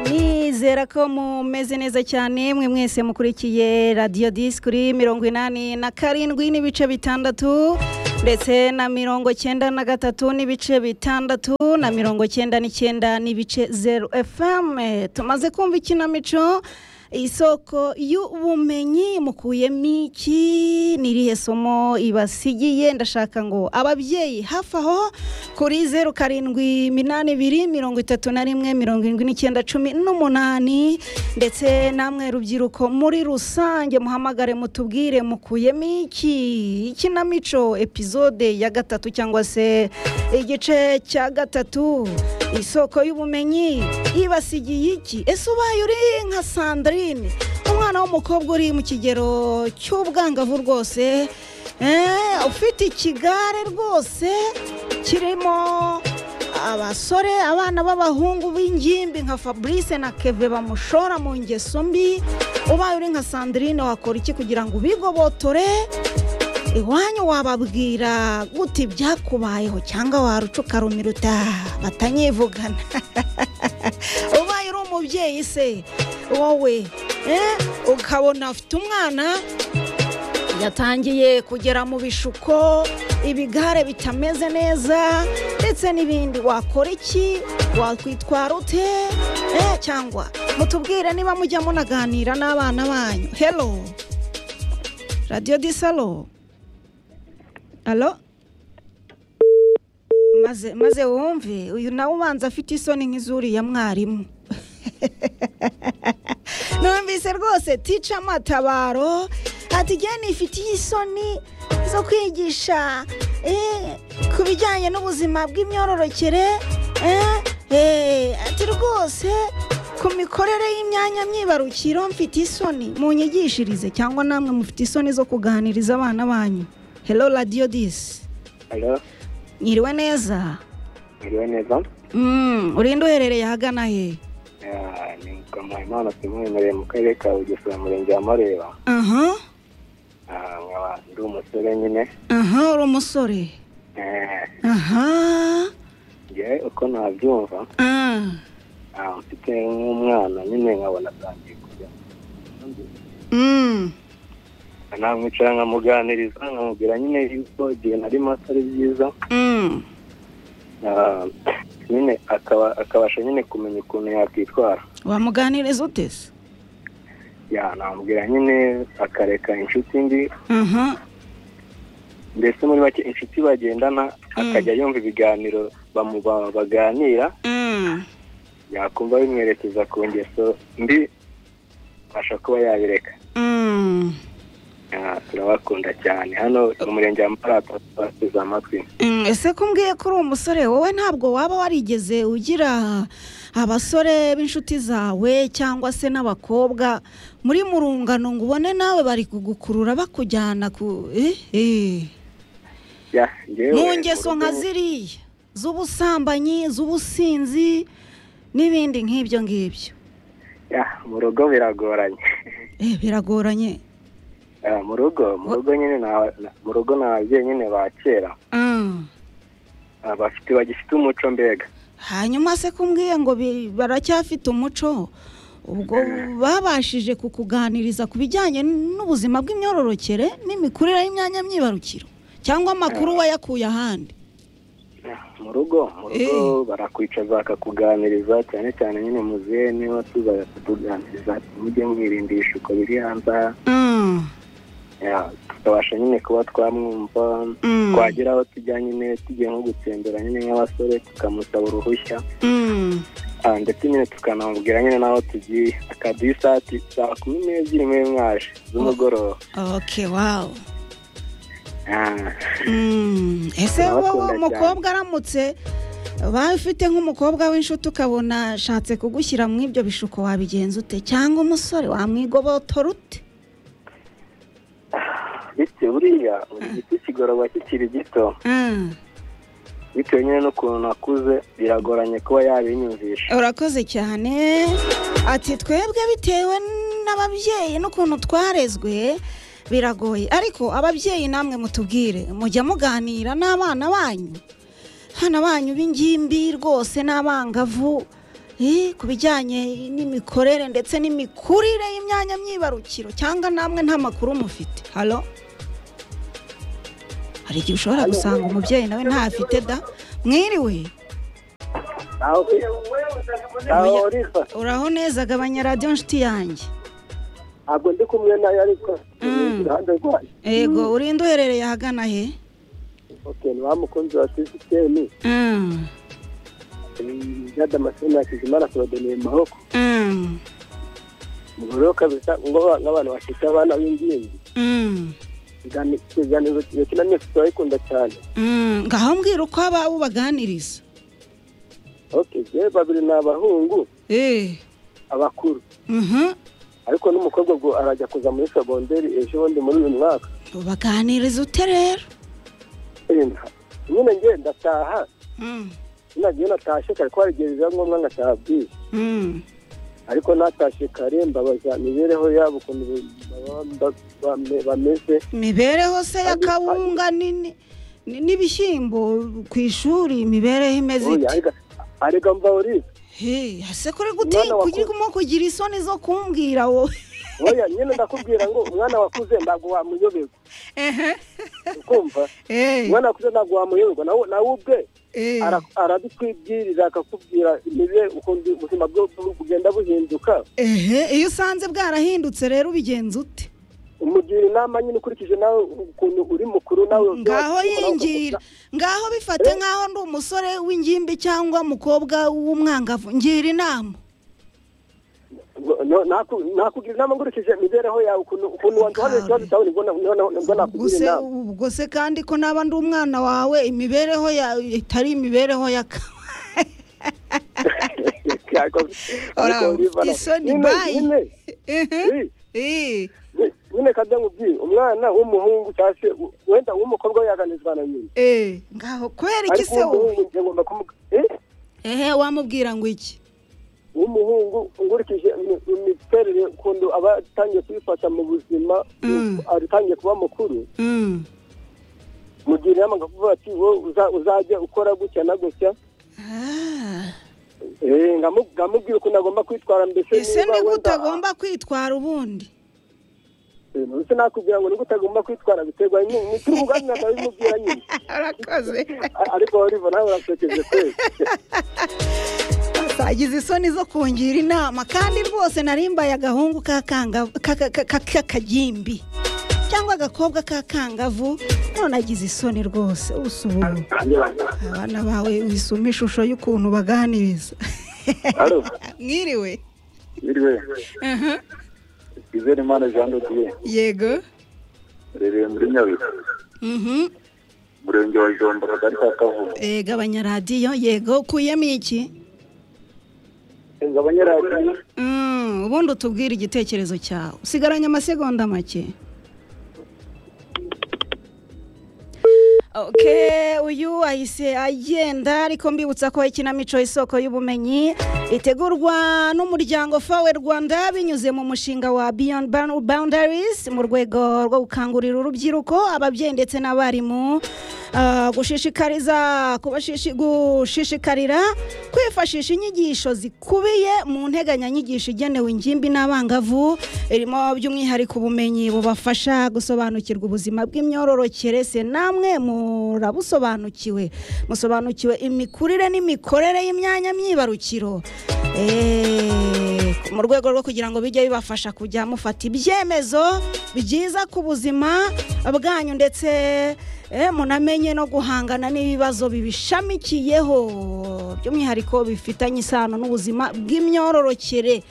ndizera ko mumeze neza cyane mwe mwese mukurikiye radiyo disi kuri mirongo inani na karindwi n'ibice bitandatu ndetse na mirongo cyenda na gatatu n'ibice bitandatu na mirongo cyenda n'icyenda n'ibice zeru efame tumaze kumva ikinamico isoko y'ubumenyi mukuyemo iki ni irihe somo ibasigiye ndashaka ngo ababyeyi hafi aho kuri zeru karindwi iminani ibiri mirongo itatu na rimwe mirongo irindwi n'icyenda cumi n'umunani ndetse namwe rubyiruko muri rusange muhamagare mutubwire mukuyemo iki ikinamico epizode ya gatatu cyangwa se igice cya gatatu isoko y'ubumenyi ibasigiye iki ese ubaye uri nka sandari umwana w'umukobwa uri mu kigero cy'ubwangavu rwose ufite ikigare rwose kirimo abasore abana b'abahungu b'ingimbi nka fabrice na keve bamushora mu ngeso mbi ubaye uri nka sandrine wakora iki kugira ngo ubigobotore iwanyu wababwira gute ibyakubayeho cyangwa warucuka rumiruta batanyivugana ubaye uri umubyeyi se wowe ukabona afite umwana yatangiye kugera mu bishuko ibigare bitameze neza ndetse n'ibindi wakora iki wakwitwara ute cyangwa mutubwire niba mujya munaganira n'abana banyu hero radiyo disalo alo maze maze wumve uyu nawe ubanza afite isoni nk'izuri ya mwarimu numvise rwose tica amatabaro ati nifitiye isoni zo kwigisha ku bijyanye n'ubuzima bw'imyororokere ati rwose ku mikorere y'imyanya myibarukiro mfite isoni mu nyigishirize cyangwa namwe mufite isoni zo kuganiriza abana banyu hero radiyo disi nyiriwe neza Mwiriwe neza urinda uherereye ahagana he Ah, ni mukamahimana simwemereye mu karere ka bugesera umurenge wa mareba aha Ah, nkaba ndi umusore nyine aha uri umusore Eh, aha njyewe uko nabyumva ah, ah, mfite nk'umwana nyine nkabona atangiye kujya mm, namwicara nkamuganiriza nkamubwira nyine yuko igihe nari mato ari byiza mm, Ah, nyine akaba akabasha nyine kumenya ukuntu yakwitwara wamuganiriza ute se ya namubwira nyine akareka inshuti mbi aha mbese muri make inshuti bagendana akajya yumva ibiganiro bamu- ba- baganira mm, yakumva bimwerekeza ku ngeso mbi abasha kuba yabireka mm, Ah, turabakunda cyane hano mu murenge wa marata bateze amatwi mm, ese ko umbwiye ko uri umusore wowe ntabwo waba warigeze ugira abasore b'inshuti zawe cyangwa se n'abakobwa muri murungano ngo ubone nawe bari kugukurura bakujyana ku eh, eh. Ya, njyewe mu mu ngeso rugo- nka ziriya z'ubusambanyi z'ubusinzi n'ibindi nk'ibyo ngibyo Ya, mu rugo biragoranye Eh, biragoranye Ah, mu rugo mu rugo nyine na- na- mu rugo ni ababyeyi nyine ba kera Ah. Ah, bafite bagifite umuco mbega hanyuma se kumbwiye ngo bi- baracyafite umuco ubwo babashije kukuganiriza ku bijyanye n'ubuzima bw'imyororokere n'imikurire y'imyanya myibarukiro cyangwa amakuru wayakuye ahandi Ya, mu rugo mu rugo barakwicaza bakakuganiriza cyane cyane nyine muzehe niba tuza kutuganiriza ati, mujye mwirinda ibishuko biri hanze aha." Ah, Ya, tukabasha nyine kuba twamwumva Mm. twagera aho tujya nyine tugiye nko gutembera nyine nk'abasore tukamusaba uruhushya mm, Ah, ndetse nyine tukanamubwira nyine n'aho tugiye akaduha isaha ati saa kumi n'ebyiri muri mwaje z'umugoroba ok wawu Ah, Mm, ese Turabakunda wowe cyane. umukobwa aramutse ubaye ufite nk'umukobwa w'inshuti ukabona ashatse kugushyira mu ibyo bishuko wabigenza ute cyangwa umusore wamwigobotora ute bityo buriya buri giti kigororwa kikiri gito Ah, bitewe nyine n'ukuntu akuze biragoranye kuba yabinyumvisha urakoze cyane ati twebwe bitewe n'ababyeyi n'ukuntu twarezwe biragoye ariko ababyeyi namwe mutubwire mujya muganira n'abana banyu hano banyu b'ingimbi rwose n'abangavu ku bijyanye n'imikorere ndetse n'imikurire y'imyanya myibarukiro cyangwa namwe nta makuru mufite halo hari igihe ushobora gusanga umubyeyi nawe ntafite da mwiriwe aho aho urisa uraho neza gabanya radiyo nshuti yanjye ntabwo ndi kumwe nayo ariko Mm. iruhande rwayo yego urinde uherereye ahagana he ok ni wa mukunzi wa sisiteme Mm, jade amasina yakizimana kurodeneye mu maboko mm, mu buryo kabisa ngo ba- nk'abantu bafite abana b'ingimbi mm, ikiganiro iyo kinamye turayikunda cyane mm. ngaho mbwira uko aba ubaganiriza ok yewe babiri ni abahungu Eh, abakuru mhm. ariko n'umukobwa ngo arajya kuza muri segonderi ejo bundi muri uyu mwaka ubaganiriza ute rero Enda. nyine nge ndataha Mm, nagiye natashye kare ko hari igihe biba ngombwa ngataha bwije mm, ariko natashye kare mbabaza imibereho yabo ukuntu baba ba- bame- bameze imibereho se ya kawunga ni- ni- ni- n'ibishyimbo ku ishuri imibereho imeze Oya, ite arega- arega mbauriza Hey, ase kuri Umwana waku- gutimo kugira isoni zo kumbwira wowe oya nyine ndakubwira ngo umwana wakuze ntabwo wamuyoberwa Ehe. ukumva Eh, umwana wakuze ntabwo wamuyoberwa nawe nawe ubwe eh, ara- arabitwibwirira akakubwira imibe- ukuntu ubuzima bwe bu- bugenda buhinduka ehe iyo usanze bwarahindutse rero ubigenza ute umugira inama nyine ukurikije nawe ukuntu uri mukuru nawe ngaho ushobora kuba yingira ngaho bifate nk'aho ndi umusore w'ingimbi cyangwa umukobwa w'umwangavu ngira inama No- no- naku- nakugira inama nkurikije imibereho yawe ukuntu ukuntu wanduhanira ikibazo cyawe nibwo na- nibwo na- nibwo ubwo nakugira se inama ubwo se kandi ko naba ndi umwana wawe imibereho yawe itari imibereho ya ka- Ariko- Ora, ariko Oliva, ufite isoni, nyine- bye. nyine- Ehe, nyine- eh, nyine kajya nkubwire umwana w'umuhungu cyangwa se u- wenda uw'umukobwa we yaganizwa na nyina eh, ngaho kubera iki ariko se wowe uw'umuhungu njye ngomba kumuga eh? ehe wamubwira ngo iki w'umuhungu nkurikije imi- imiterere ukuntu aba atangiye kwifata mu buzima Mm. ari atangiye kuba mukuru Mm, mugira inama nkakuvuga ati wowe uza- uzajya ukora gutya na gutya ah, Eh, ngamu- ngamubwira ukuntu agomba kwitwara mbese ese niba ni wenda- gute agomba kwitwara ubundi Eh, ndetse nakubwira ngo ni gute agomba kwitwara biterwa nyine ni turi kuganira ndabimubwira nyine arakoze A- ariko oliva nawe urasekeje kwezi agize isoni zo kungira inama kandi rwose narimbaye agahungu k'akanga- ka- ka- ka- k'akagimbi cyangwa agakobwa k'akangavu none agize isoni rwose usubura abana bawe wisuma ishusho y'ukuntu baganiriza alo mwiriwe iriwe Aha, izere imana jean dodiye yego rereye muri nyabihu Mhm. umurenge wa jombo akagari ka kavuga Eh, gabanya radiyo yego ukuyemo iki ngabanyaradiyo Mm, ubundi utubwire igitekerezo cyawe usigaranye amasegonda make ok uyu ahise agenda ariko mbibutsa ko ikinamico isoko y'ubumenyi itegurwa n'umuryango fawe rwanda binyuze mu mushinga wa beyond Bound- boundaries mu rwego rwo gukangurira urubyiruko ababyeyi ndetse n'abarimu ah, gushishikariza kubashishi- gushishikarira kwifashisha inyigisho zikubiye mu nteganyanyigisho igenewe ingimbi n'abangavu irimo by'umwihariko ubumenyi bubafasha gusobanukirwa ubuzima bw'imyororokere se namwe murabusobanukiwe musobanukiwe imikurire n'imikorere y'imyanya myibarukiro Eh, mu rwego rwo kugira ngo bijye bibafasha kujya mufata ibyemezo byiza ku buzima bwanyu ndetse eh, munamenye no guhangana n'ibibazo bibishamikiyeho by'umwihariko bifitanye isano n'ubuzima bw'imyororokere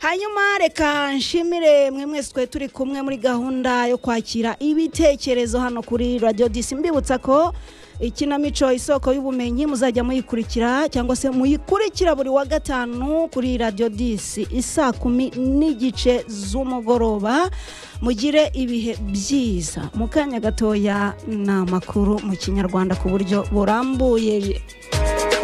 hanyuma reka nshimire mwe mwese twe turi kumwe muri gahunda yo kwakira ibitekerezo hano kuri radiyo disi mbibutsa ko ikinamico isoko y'ubumenyi muzajya muyikurikira cyangwa se muyikurikira buri wa gatanu kuri radiyo disi isaa kumi n'igice z'umugoroba mugire ibihe byiza mu kanya gatoya ni amakuru mu kinyarwanda ku buryo burambuye